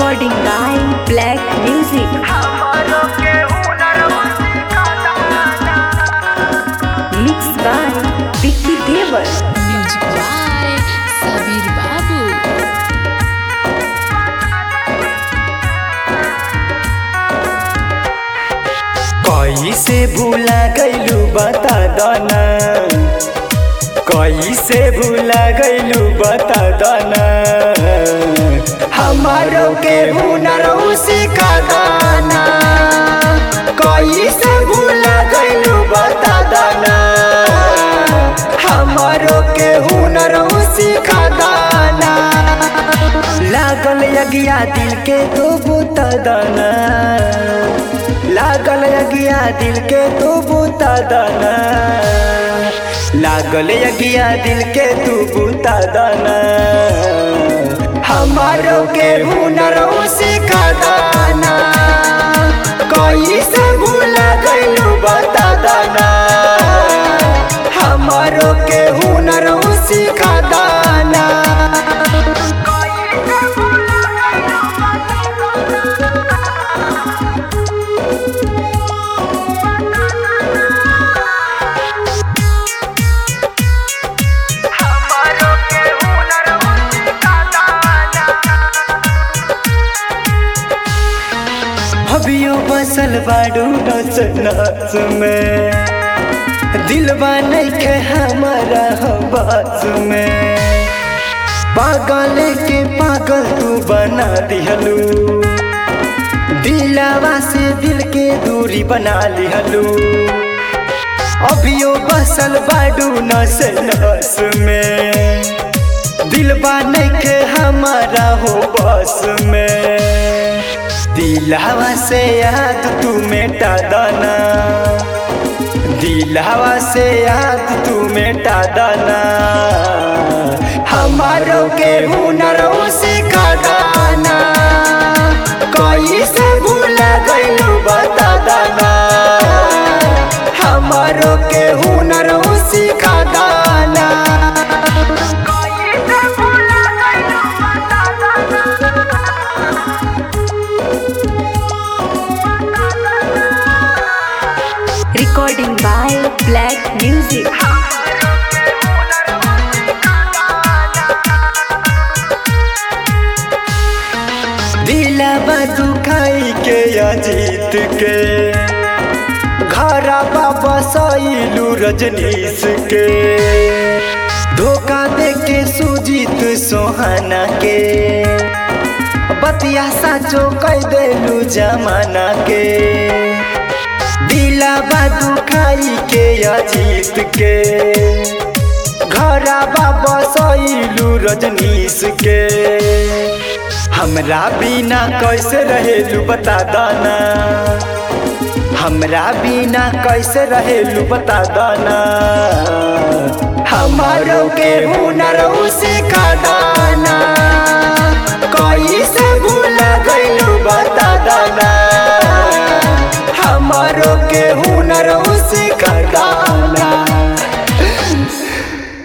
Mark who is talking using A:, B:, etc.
A: Recording by Black Music. Mixed by Vicky Devar.
B: Music by Sabir Babu.
C: कैसे भूला गैलू बता दना कैसे भूला गैलू बता दना हमारो के हुनर सिखा दाना कैसे भूला गैलू बता दना हमारो के हुनर सिखा दाना लागल यगिया दिल के तो बुता दाना लागल यगिया दिल के तू बूता दाना लागल यगिया दिल के तू बूता दाना हमारो के हुनर सिखा दाना कोई से भूला गइलू बता दाना हमारो के हुनर सिखा दाना अभियो बसल बाडू नच नच में दिलवा नइखे हमारा बास में पागल के पागल तू बना दिहलू दिलावा से दिल के दूरी बना लिहलू अभियो बसल बाडू नस नस में दिलवा नइखे हमारा हो बस में दिलावा से याद तू मेटा दाना दिलावा से याद तू मेटा दाना हमारो के हुनर सिखा दाना कोई से भूला गइलू बता दाना हमारो के हुनर सिखा दाना
A: Recording by Black Music.
C: दिलवा दुखाई के अजीत के घरा बाबा सैलू रजनीश के धोखा दे के सुजीत सोहाना के बतिया साचो कह देलू जमाना के दिलवा दुखाई के अजीत के घरा बाबा सैलू रजनीश के हमरा बिना कैसे रहेलू बता दाना हमरा बिना कैसे रहेलू बता दाना हमारो के हुनर सिखा दाना कैसे भूला गइलू बता दाना हमारो के हुनर सिखा